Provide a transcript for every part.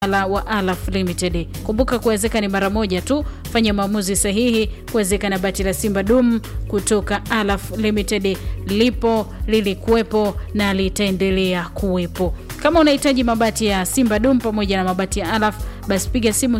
la wa Alaf Limited. Kumbuka kuwezeka ni mara moja tu, fanya maamuzi sahihi kuwezeka na bati la Simba Dum kutoka Alaf Limited. Lipo, lilikuwepo na litaendelea kuwepo. Kama unahitaji mabati ya Simba Dum pamoja na mabati ya Alaf, basi piga simu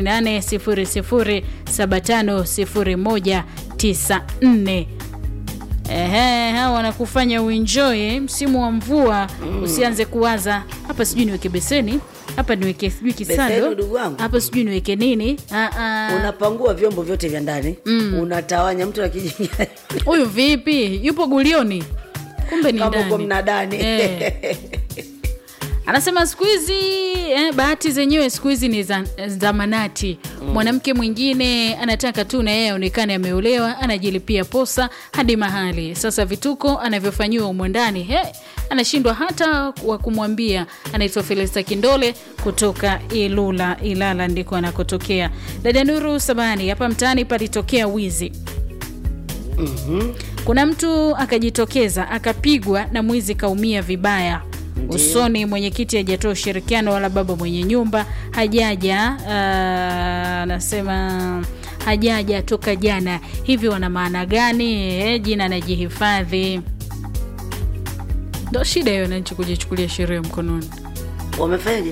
0800750194. Ehe, hawa wanakufanya uenjoy msimu wa mvua mm. Usianze kuwaza hapa, sijui niweke beseni hapa, niweke sijui Beseni, kisado ndugu wangu. hapa, sijui niweke nini. Ah, ah. unapangua vyombo vyote vya ndani unatawanya mtu akijingia Huyu vipi? Yupo gulioni, kumbe ni kama uko ndani. mnadani Eh. Anasema siku hizi eh, bahati zenyewe siku hizi ni za, za manati. Mwanamke mwingine anataka tu na yeye aonekane ameolewa, anajilipia posa hadi mahali. Sasa vituko anavyofanyiwa humo ndani he, anashindwa hata wa kumwambia. Anaitwa Felista Kindole kutoka Ilula, Ilala ndiko anakotokea. Dada Nuru Sabani, hapa mtaani palitokea wizi kuna mtu akajitokeza akapigwa na mwizi kaumia vibaya usoni. Mwenyekiti hajatoa ushirikiano wala baba mwenye nyumba hajaja. ah, Anasema hajaja toka jana. Hivi wana maana gani? Eh, jina anajihifadhi. Ndo shida hiyo, nanchi kujichukulia sheria mkononi. wamefanyaje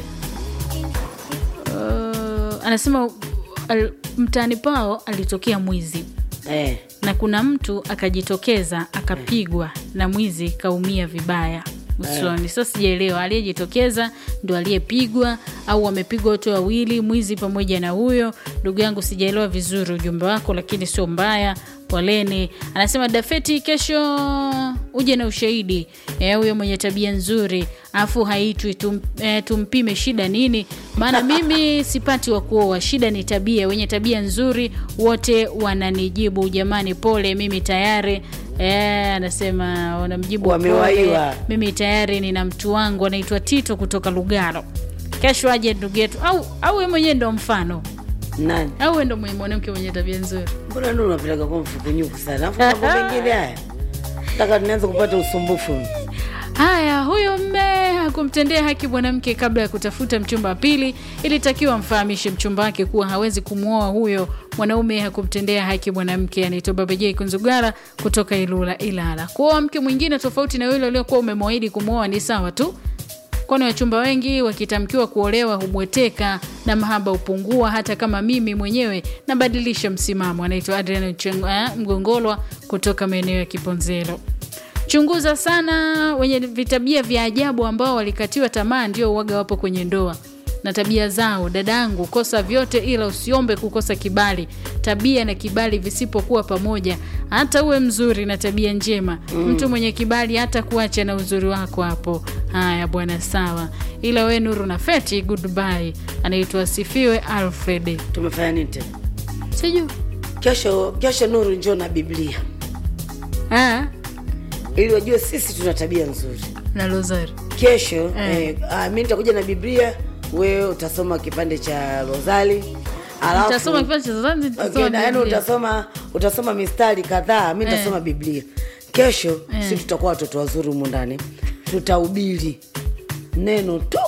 Uh, anasema al, mtaani pao alitokea mwizi eh. na kuna mtu akajitokeza akapigwa na mwizi kaumia vibaya usoni. Sasa sijaelewa aliyejitokeza ndo aliyepigwa au wamepigwa wote wawili, mwizi pamoja na huyo ndugu yangu. Sijaelewa vizuri ujumbe wako, lakini sio mbaya. Poleni. Anasema Dafeti, kesho uje na ushahidi eh, huyo mwenye tabia nzuri afu haitwi tum, eh, tumpime shida nini? Maana mimi sipati wa kuoa, shida ni tabia. Wenye tabia nzuri wote wananijibu jamani, pole, mimi tayari eh, anasema wanamjibu Wamewaiwa. pole, mimi tayari nina mtu wangu anaitwa Tito kutoka Lugalo. Kesho aje ndugu yetu, au au wewe mwenyewe ndo mfano, nani au wewe ndo mwanamke mwenye tabia nzuri. mbona ndio unapeleka kwa mfukunyuku sana afu mambo mengine haya taka tunaanza kupata usumbufu Haya, huyo mme hakumtendea haki mwanamke kabla ya kutafuta mchumba wa pili. Ilitakiwa amfahamishe mchumba wake kuwa hawezi kumwoa huyo mwanaume. Hakumtendea haki mwanamke. Anaitwa Baba J Kunzugara kutoka Ilula, Ilala. Kuoa mke mwingine tofauti na yule uliokuwa umemwahidi kumwoa ni sawa tu, kwani wachumba wengi wakitamkiwa kuolewa hubweteka na mahaba hupungua. Hata kama mimi mwenyewe nabadilisha msimamo. Anaitwa Adrian Cheng- eh, Mgongolwa kutoka maeneo ya Kiponzelo. Chunguza sana wenye vitabia vya ajabu ambao walikatiwa tamaa, ndio uwaga wapo kwenye ndoa na tabia zao. Dadangu, kosa vyote, ila usiombe kukosa kibali. Tabia na kibali visipokuwa pamoja, hata uwe mzuri na tabia njema, mtu mwenye kibali hata kuacha na uzuri wako hapo. Haya bwana, sawa, ila we Nuru na Feti, goodbye. Anaitwa Sifiwe Alfred, tumefanya nini tena sijui kesho kesho nuru njoo na biblia ah, ili wajue sisi tuna tabia nzuri na Rozari kesho eh. ah, mi nitakuja na biblia wewe utasoma kipande cha rozali alafu Nitasoma kipande cha Rozari, nitasoma Okay, na yaani Biblia. utasoma utasoma mistari kadhaa mi nitasoma biblia kesho Eh. si tutakuwa watoto wazuri humu ndani tutahubiri neno tu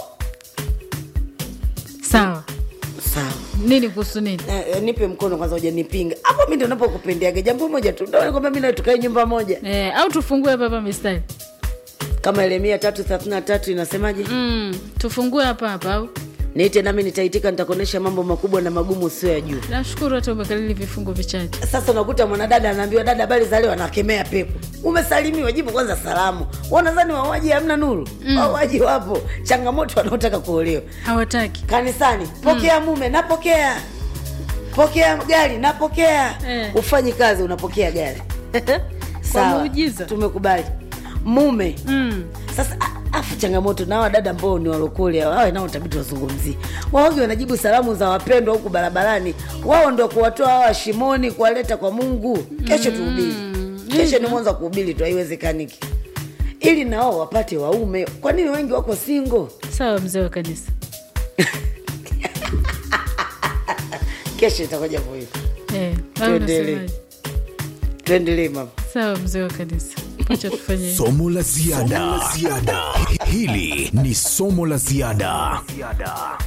sawa. sawa Nini kuhusu nini? Eh, eh, nipe mkono kwanza ujanipinga hapo mi ndo napokupendeaga jambo moja tu ndo kwamba mi nawe tukae nyumba moja Eh, au tufungue hapa hapa mistari kama Yeremia tatu thelathini na tatu inasemaje mm, tufungue hapa hapa au niite nami nitaitika nitakuonyesha mambo makubwa na magumu usio ya juu nashukuru hata umekalili vifungu vichache sasa unakuta mwanadada anaambiwa dada habari za leo anakemea pepo umesalimiwa jibu kwanza salamu wanadhani wawaji hamna nuru wawaji wapo changamoto wanaotaka kuolewa hawataki kanisani pokea mume napokea pokea gari napokea Eh. ufanyi kazi unapokea gari sawa muujiza. tumekubali mume mm. sasa a- afu changamoto na hawa dada ambao ni walokole wawe nao tabidi wazungumzie waogi wanajibu salamu za wapendwa huku barabarani wao ndo kuwatoa hawa shimoni kuwaleta kwa mungu kesho tuhubiri kesho ni mwanzo wa kuhubiri tu haiwezekaniki ili nao wapate waume kwa nini wengi wako singo sawa mzee wa kanisa kesho itakuja hivyo hivyo eh, au Tuendelee. unasemaje? tuendelee mama sawa mzee wa kanisa acha tufanye hivyo. Somo la ziada. Hili ni somo la ziada.